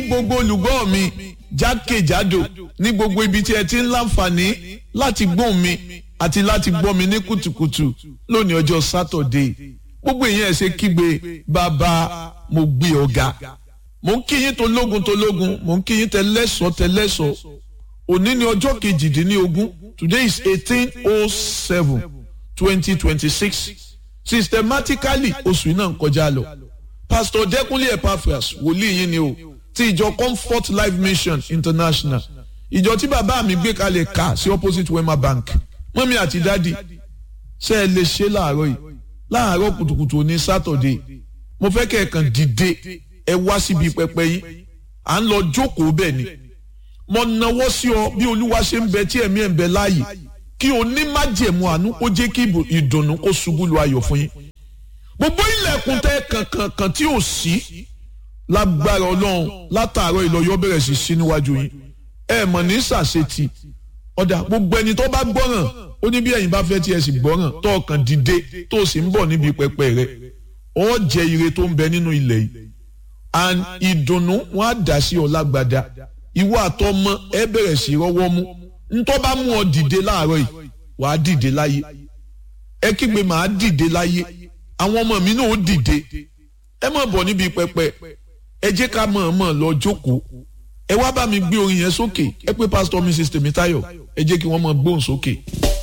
gbogbo olùgbọ́ mi jákèjádò ní gbogbo ibi tí ẹ ti ń láǹfààní láti gbóhùn mi àti láti gbọ́ mi ní kùtùkùtù lónìí ọjọ́ sátọ̀dé gbogbo èèyàn ẹ̀ ṣe kígbe bàbá mo gbé ọ̀gá mo ń kí yín tológun tológun mo ń kí yín tẹlẹ́sọ̀ tẹlẹ́sọ̀ òní ni ọjọ́ kejìdínlógún today is eighteen oh seven twenty twenty six systematically oṣù náà ń kọjá lọ pastor dẹkùnlé epaphras wòlíì yín ni o ti ìjọ comfort life mission international ìjọ tí bàbá mi gbé kalẹ̀ ká sí opposite wema bank mọ́mí àti dádì ṣe é lè ṣe láàárọ̀ yìí láàárọ̀ kùtùkùtù òní sátọ̀dé mo fẹ́ kẹ́ ẹ̀ kàn dìde ẹ wá síbi pẹpẹ yín à ń lọ jókòó bẹ́ẹ̀ ni mo nawọ́ sí ọ bí olúwa ṣe ń bẹ tí ẹ̀mí ẹ̀ ń bẹ láàyè kí o ní májẹ̀mú àánú kó jẹ́ kí ìdùnnú kó ṣubú lu ayọ̀ fún yín gbogbo ilẹ̀kùn tẹ kankan tí ò sí lágbára ọlọ́run látàárọ̀ ìlọ́yọ́ bẹ̀rẹ̀ sí sí níwájú yín ẹ mọ̀ ní sàṣetì ọ̀dà gbogbo ẹni tó bá gbọ́ràn ó ní bí ẹ̀yin bá fẹ́ tí ẹ sì gbọ́ràn tó ọkàn dìde tó sì ń bọ̀ níbi pẹpẹ rẹ ó jẹ ire tó ń bẹ nínú ilẹ̀ yìí and ìdùnnú wọn á dà sí ọ lágbàdá ìwọ àtọmọ ẹ bẹ̀rẹ̀ sí rọ́wọ́ mú ntọ́ bá mú ọ dìde láàárọ̀ yìí wàá dìde láyé ẹ kígbe màá dìde láyé àwọn ọmọ mi náà ó dìde ẹ má bọ̀ níbi pẹpẹ ẹ jẹ́ ká mọ̀ọ́mọ̀ lọ jókòó ẹ wá bá mi gbé orin yẹn sókè ẹ pé pásítọ̀ mrs tèmítáyọ̀ ẹ jẹ́ kí wọ́n mọ̀ gbóhùn sókè.